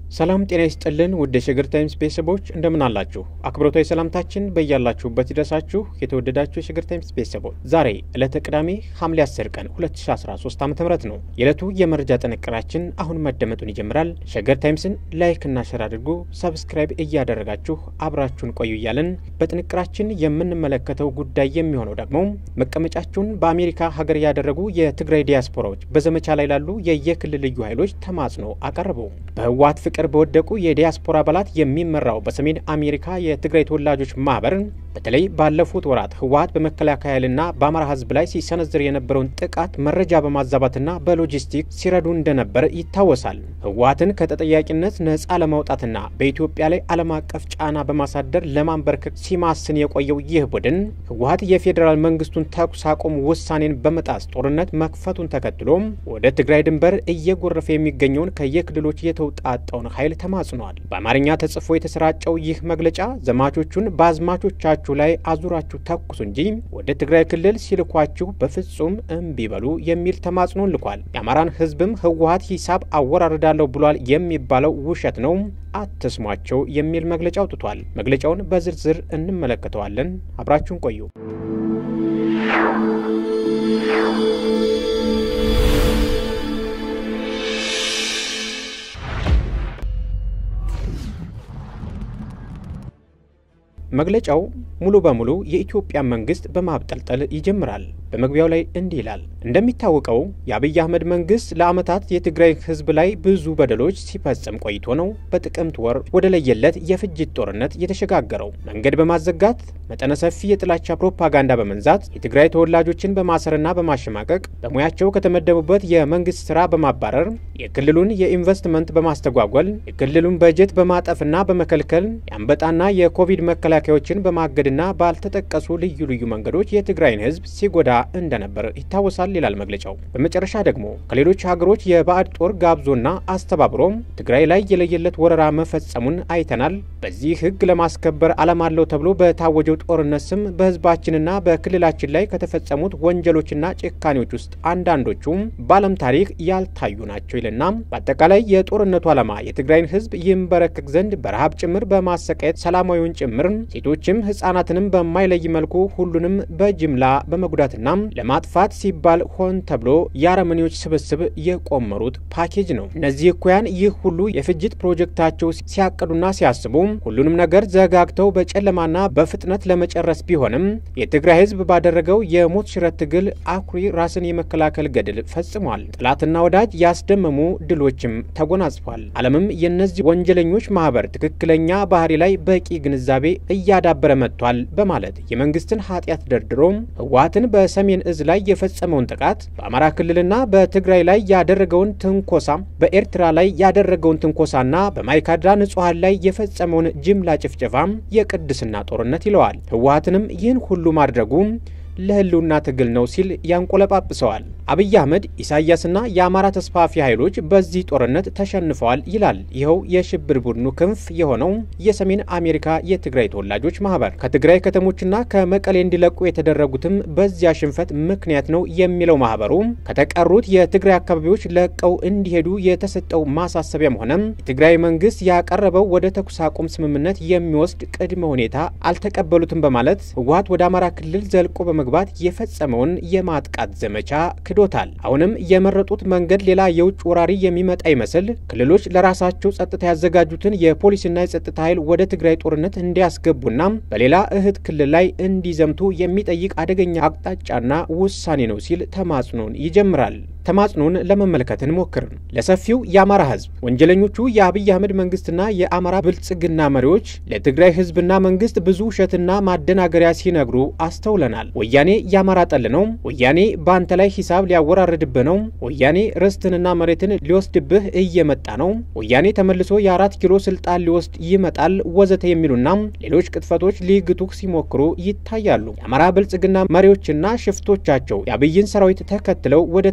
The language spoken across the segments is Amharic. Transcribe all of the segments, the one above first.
ሰላም ጤና ይስጥልን ውድ የሸገር ታይምስ ቤተሰቦች እንደምን አላችሁ? አክብሮታዊ ሰላምታችን በያላችሁበት ይድረሳችሁ። የተወደዳችሁ የሸገር ታይምስ ቤተሰቦች ዛሬ ዕለተ ቅዳሜ ሐምሌ 10 ቀን 2013 ዓ ም ነው። የዕለቱ የመረጃ ጥንቅራችን አሁን መደመጡን ይጀምራል። ሸገር ታይምስን ላይክና ሸር አድርጎ ሰብስክራይብ እያደረጋችሁ አብራችሁን ቆዩ እያለን በጥንቅራችን የምንመለከተው ጉዳይ የሚሆነው ደግሞ መቀመጫቸውን በአሜሪካ ሀገር ያደረጉ የትግራይ ዲያስፖራዎች በዘመቻ ላይ ላሉ የየክልል ልዩ ኃይሎች ተማጽኖ አቀረቡ። በህወሓት ፍቅር በወደቁ የዲያስፖራ አባላት የሚመራው በሰሜን አሜሪካ የትግራይ ተወላጆች ማህበር በተለይ ባለፉት ወራት ህወሓት በመከላከያ ኃይልና በአማራ ህዝብ ላይ ሲሰነዝር የነበረውን ጥቃት መረጃ በማዛባትና በሎጂስቲክ ሲረዱ እንደነበር ይታወሳል። ህወሓትን ከተጠያቂነት ነፃ ለማውጣትና በኢትዮጵያ ላይ ዓለም አቀፍ ጫና በማሳደር ለማንበርከክ ሲማስን የቆየው ይህ ቡድን ህወሓት የፌዴራል መንግስቱን ተኩስ አቁም ውሳኔን በመጣስ ጦርነት መክፈቱን ተከትሎ ወደ ትግራይ ድንበር እየጎረፈ የሚገኘውን ከየክልሎች የተውጣጣውን ኃይል ተማጽኗል። በአማርኛ ተጽፎ የተሰራጨው ይህ መግለጫ ዘማቾቹን በአዝማቾቻችሁ ላይ አዙራችሁ ተኩሱ እንጂ ወደ ትግራይ ክልል ሲልኳችሁ በፍጹም እምቢ በሉ የሚል ተማጽኖን ልኳል። የአማራን ህዝብም ህወሓት ሂሳብ አወራርዳለሁ ብሏል የሚባለው ውሸት ነው፣ አትስሟቸው የሚል መግለጫ አውጥቷል። መግለጫውን በዝርዝር እንመለከተዋለን። አብራችሁን ቆዩ። መግለጫው ሙሉ በሙሉ የኢትዮጵያ መንግስት በማብጠልጠል ይጀምራል። በመግቢያው ላይ እንዲህ ይላል። እንደሚታወቀው የአብይ አህመድ መንግስት ለዓመታት የትግራይ ህዝብ ላይ ብዙ በደሎች ሲፈጽም ቆይቶ ነው በጥቅምት ወር ወደ ለየለት የፍጅት ጦርነት የተሸጋገረው። መንገድ በማዘጋት መጠነ ሰፊ የጥላቻ ፕሮፓጋንዳ በመንዛት የትግራይ ተወላጆችን በማሰርና በማሸማቀቅ በሙያቸው ከተመደቡበት የመንግስት ስራ በማባረር የክልሉን የኢንቨስትመንት በማስተጓጎል የክልሉን በጀት በማጠፍና በመከልከል የአንበጣና የኮቪድ መከላከያዎችን በማገድና ባልተጠቀሱ ልዩ ልዩ መንገዶች የትግራይን ህዝብ ሲጎዳ እንደነበር ይታወሳል ይላል መግለጫው። በመጨረሻ ደግሞ ከሌሎች ሀገሮች የባዕድ ጦር ጋብዞና አስተባብሮ ትግራይ ላይ የለየለት ወረራ መፈጸሙን አይተናል። በዚህ ህግ ለማስከበር ዓላማ አለው ተብሎ በታወጀው ጦርነት ስም በህዝባችንና በክልላችን ላይ ከተፈጸሙት ወንጀሎችና ጭካኔዎች ውስጥ አንዳንዶቹ በዓለም ታሪክ ያልታዩ ናቸው ይልና በአጠቃላይ የጦርነቱ ዓላማ የትግራይን ህዝብ ይንበረከክ ዘንድ በረሃብ ጭምር በማሰቃየት ሰላማዊውን ጭምር ሴቶችም ህጻናትንም በማይለይ መልኩ ሁሉንም በጅምላ በመጉዳትና ለማጥፋት ሲባል ሆን ተብሎ የአረመኔዎች ስብስብ የቆመሩት ፓኬጅ ነው። እነዚህ እኩያን ይህ ሁሉ የፍጅት ፕሮጀክታቸው ሲያቅዱና ሲያስቡ ሁሉንም ነገር ዘጋግተው በጨለማና በፍጥነት ለመጨረስ ቢሆንም የትግራይ ህዝብ ባደረገው የሞት ሽረት ትግል አኩሪ ራስን የመከላከል ገድል ፈጽሟል። ጠላትና ወዳጅ ያስደመሙ ድሎችም ተጎናጽፏል። ዓለምም የእነዚህ ወንጀለኞች ማህበር ትክክለኛ ባህሪ ላይ በቂ ግንዛቤ እያዳበረ መጥቷል በማለት የመንግስትን ኃጢአት ደርድሮ ህወሓትን በሰሜን እዝ ላይ የፈጸመውን ጥቃት በአማራ ክልልና በትግራይ ላይ ያደረገውን ትንኮሳ በኤርትራ ላይ ያደረገውን ትንኮሳና በማይካድራ ንጹሐን ላይ የፈጸመውን ጅምላ ጭፍጨፋ የቅድስና ጦርነት ይለዋል። ህወሓትንም ይህን ሁሉ ማድረጉ ለህልውና ትግል ነው ሲል ያንቆለጳጵሰዋል። አብይ አህመድ ኢሳያስና የአማራ ተስፋፊ ኃይሎች በዚህ ጦርነት ተሸንፈዋል ይላል ይኸው የሽብር ቡድኑ ክንፍ የሆነው የሰሜን አሜሪካ የትግራይ ተወላጆች ማህበር። ከትግራይ ከተሞችና ከመቀሌ እንዲለቁ የተደረጉትም በዚያ ሽንፈት ምክንያት ነው የሚለው ማህበሩ ከተቀሩት የትግራይ አካባቢዎች ለቀው እንዲሄዱ የተሰጠው ማሳሰቢያም ሆነ የትግራይ መንግስት ያቀረበው ወደ ተኩስ አቁም ስምምነት የሚወስድ ቅድመ ሁኔታ አልተቀበሉትም በማለት ህወሓት ወደ አማራ ክልል ዘልቆ በመግባት የፈጸመውን የማጥቃት ዘመቻ ክዶታል። አሁንም የመረጡት መንገድ ሌላ የውጭ ወራሪ የሚመጣ ይመስል ክልሎች ለራሳቸው ጸጥታ ያዘጋጁትን የፖሊስና የጸጥታ ኃይል ወደ ትግራይ ጦርነት እንዲያስገቡና በሌላ እህት ክልል ላይ እንዲዘምቱ የሚጠይቅ አደገኛ አቅጣጫና ውሳኔ ነው ሲል ተማጽኖን ይጀምራል። ተማጽኖን ለመመልከት እንሞክር። ለሰፊው የአማራ ህዝብ ወንጀለኞቹ የአብይ አህመድ መንግስትና የአማራ ብልጽግና መሪዎች ለትግራይ ህዝብና መንግስት ብዙ ውሸትና ማደናገሪያ ሲነግሩ አስተውለናል። ወያኔ የአማራ ጠል ነው። ወያኔ በአንተ ላይ ሂሳብ ሊያወራርድብህ ነው። ወያኔ ርስትንና መሬትን ሊወስድብህ እየመጣ ነው። ወያኔ ተመልሶ የአራት ኪሎ ስልጣን ሊወስድ ይመጣል፣ ወዘተ የሚሉና ሌሎች ቅጥፈቶች ሊግቱህ ሲሞክሩ ይታያሉ። የአማራ ብልጽግና መሪዎችና ሽፍቶቻቸው የአብይን ሰራዊት ተከትለው ወደ ትግራይ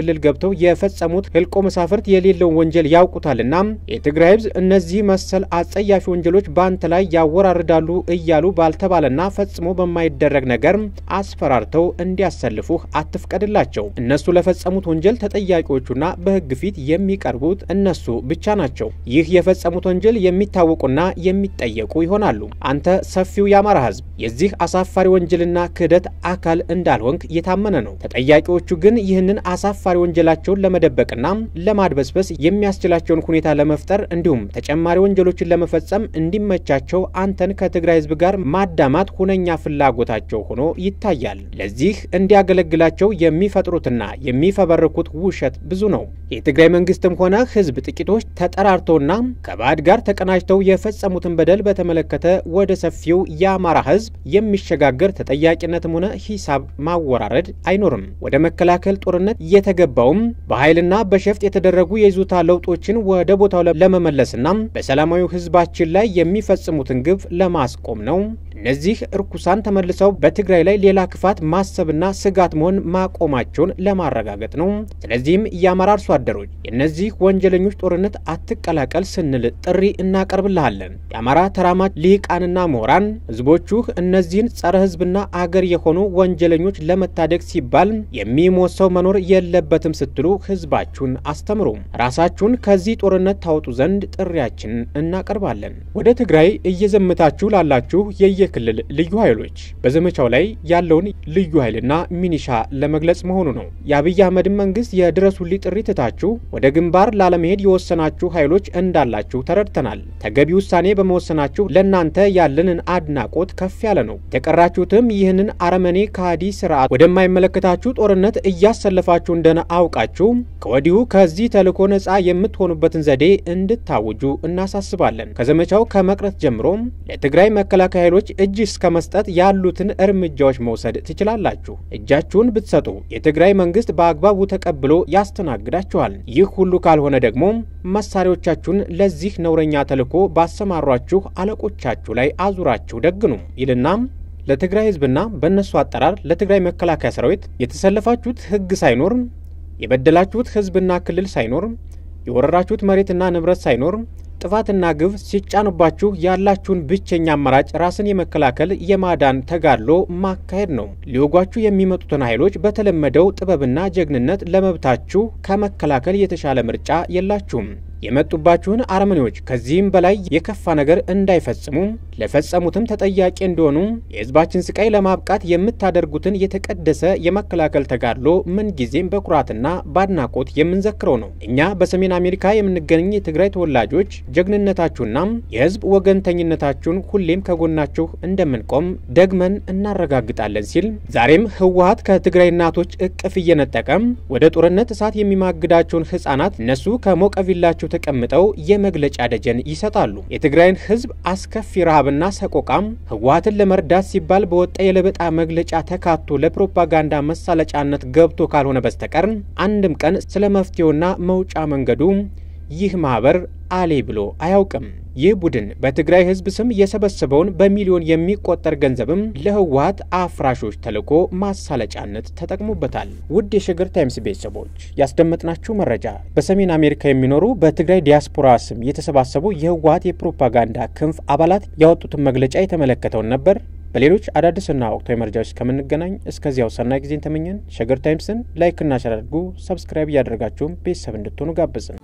ክልል ገብተው የፈጸሙት ህልቆ መሳፍርት የሌለውን ወንጀል ያውቁታልና የትግራይ ህዝብ እነዚህ መሰል አጸያፊ ወንጀሎች በአንተ ላይ ያወራርዳሉ እያሉ ባልተባለና ፈጽሞ በማይደረግ ነገር አስፈራርተው እንዲያሰልፉህ አትፍቀድላቸው። እነሱ ለፈጸሙት ወንጀል ተጠያቂዎቹና በህግ ፊት የሚቀርቡት እነሱ ብቻ ናቸው። ይህ የፈጸሙት ወንጀል የሚታወቁና የሚጠየቁ ይሆናሉ። አንተ ሰፊው የአማራ ህዝብ የዚህ አሳፋሪ ወንጀልና ክህደት አካል እንዳልሆንክ የታመነ ነው። ተጠያቂዎቹ ግን ይህንን አሳፋሪ ወንጀላቸውን ለመደበቅና ለማድበስበስ የሚያስችላቸውን ሁኔታ ለመፍጠር እንዲሁም ተጨማሪ ወንጀሎችን ለመፈጸም እንዲመቻቸው አንተን ከትግራይ ህዝብ ጋር ማዳማት ሁነኛ ፍላጎታቸው ሆኖ ይታያል። ለዚህ እንዲያገለግላቸው የሚፈጥሩትና የሚፈበርኩት ውሸት ብዙ ነው። የትግራይ መንግስትም ሆነ ህዝብ ጥቂቶች ተጠራርተውና ከባዕድ ጋር ተቀናጅተው የፈጸሙትን በደል በተመለከተ ወደ ሰፊው የአማራ ህዝብ የሚሸጋገር ተጠያቂነትም ሆነ ሂሳብ ማወራረድ አይኖርም። ወደ መከላከል ጦርነት የተገባውም በኃይልና በሸፍጥ የተደረጉ የይዞታ ለውጦችን ወደ ቦታው ለመመለስና በሰላማዊ ህዝባችን ላይ የሚፈጽሙትን ግፍ ለማስቆም ነው። እነዚህ እርኩሳን ተመልሰው በትግራይ ላይ ሌላ ክፋት ማሰብና ስጋት መሆን ማቆማቸውን ለማረጋገጥ ነው። ስለዚህም የአማራ አርሶ አደሮች የእነዚህ ወንጀለኞች ጦርነት አትቀላቀል ስንል ጥሪ እናቀርብልሃለን። የአማራ ተራማጅ ልሂቃንና ምሁራን ህዝቦቹ እነዚህን ጸረ ህዝብና አገር የሆኑ ወንጀለኞች ለመታደግ ሲባል የሚሞት ሰው መኖር የለበትም ስትሉ ህዝባችሁን አስተምሩ። ራሳችሁን ከዚህ ጦርነት ታወጡ ዘንድ ጥሪያችን እናቀርባለን። ወደ ትግራይ እየዘመታችሁ ላላችሁ የየክልል ልዩ ኃይሎች በዘመቻው ላይ ያለውን ልዩ ኃይልና ሚኒሻ ለመግለጽ መሆኑ ነው። የአብይ አህመድን መንግስት የድረሱልኝ ጥሪ ትታችሁ ወደ ግንባር ላለመሄድ የወሰናችሁ ኃይሎች እንዳላችሁ ተረድተናል። ተገቢ ውሳኔ በመወሰናችሁ ለእናንተ ያለንን አድናቆት ከፍ ያለ ነው። የተቀራችሁትም ይህንን አረመኔ ከሃዲ ስርዓት ወደማይመለከታችሁ ጦርነት እያሰለፋችሁ እንደሆነ አውቃችሁ ከወዲሁ ከዚህ ተልዕኮ ነጻ የምትሆኑበትን ዘዴ እንድታውጁ እናሳስባለን። ከዘመቻው ከመቅረት ጀምሮ ለትግራይ መከላከያ ኃይሎች እጅ እስከ መስጠት ያሉትን እርምጃዎች መውሰድ ትችላላችሁ። እጃችሁን ብትሰጡ የትግራይ መንግስት በአግባቡ ተቀብሎ ያስተናግዳችኋል። ይህ ሁሉ ካልሆነ ደግሞ መሳሪያዎቻችሁን ለዚህ ነውረኛ ተልዕኮ ባሰማሯችሁ አለቆቻችሁ ላይ አዙራችሁ ደግኑ ይልና ለትግራይ ህዝብና በእነሱ አጠራር ለትግራይ መከላከያ ሰራዊት የተሰለፋችሁት ህግ ሳይኖር የበደላችሁት ህዝብና ክልል ሳይኖር የወረራችሁት መሬትና ንብረት ሳይኖር ጥፋትና ግፍ ሲጫኑባችሁ ያላችሁን ብቸኛ አማራጭ ራስን የመከላከል የማዳን ተጋድሎ ማካሄድ ነው። ሊወጓችሁ የሚመጡትን ኃይሎች በተለመደው ጥበብና ጀግንነት ለመብታችሁ ከመከላከል የተሻለ ምርጫ የላችሁም። የመጡባችሁን አረመኔዎች ከዚህም በላይ የከፋ ነገር እንዳይፈጽሙ ለፈጸሙትም ተጠያቂ እንዲሆኑ የህዝባችን ስቃይ ለማብቃት የምታደርጉትን የተቀደሰ የመከላከል ተጋድሎ ምንጊዜም በኩራትና በአድናቆት የምንዘክረው ነው። እኛ በሰሜን አሜሪካ የምንገኝ የትግራይ ተወላጆች ጀግንነታችሁና የህዝብ ወገንተኝነታችሁን ሁሌም ከጎናችሁ እንደምንቆም ደግመን እናረጋግጣለን ሲል ዛሬም ህወሀት ከትግራይ እናቶች እቅፍ እየነጠቀም ወደ ጦርነት እሳት የሚማግዳቸውን ህጻናት እነሱ ከሞቀ ቪላቸው ተቀምጠው የመግለጫ ደጀን ይሰጣሉ። የትግራይን ህዝብ አስከፊ ረሃብና ሰቆቃም ህወሀትን ለመርዳት ሲባል በወጣ የለበጣ መግለጫ ተካቶ ለፕሮፓጋንዳ መሳለጫነት ገብቶ ካልሆነ በስተቀር አንድም ቀን ስለ መፍትሄውና መውጫ መንገዱ ይህ ማህበር አሌ ብሎ አያውቅም። ይህ ቡድን በትግራይ ህዝብ ስም የሰበሰበውን በሚሊዮን የሚቆጠር ገንዘብም ለህወሀት አፍራሾች ተልዕኮ ማሳለጫነት ተጠቅሞበታል። ውድ የሸገር ታይምስ ቤተሰቦች ያስደመጥናችሁ መረጃ በሰሜን አሜሪካ የሚኖሩ በትግራይ ዲያስፖራ ስም የተሰባሰቡ የህወሀት የፕሮፓጋንዳ ክንፍ አባላት ያወጡትን መግለጫ የተመለከተውን ነበር። በሌሎች አዳዲስና ወቅታዊ መረጃዎች እስከምንገናኝ እስከዚያው ሰናይ ጊዜን ተመኘን። ሸገር ታይምስን ላይክና ሸር አድርጉ። ሰብስክራይብ እያደረጋችሁም ቤተሰብ እንድትሆኑ ጋበዝን።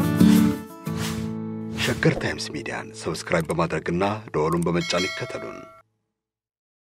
ሸገር ታይምስ ሚዲያን ሰብስክራይብ በማድረግና ደወሉን በመጫን ይከተሉን።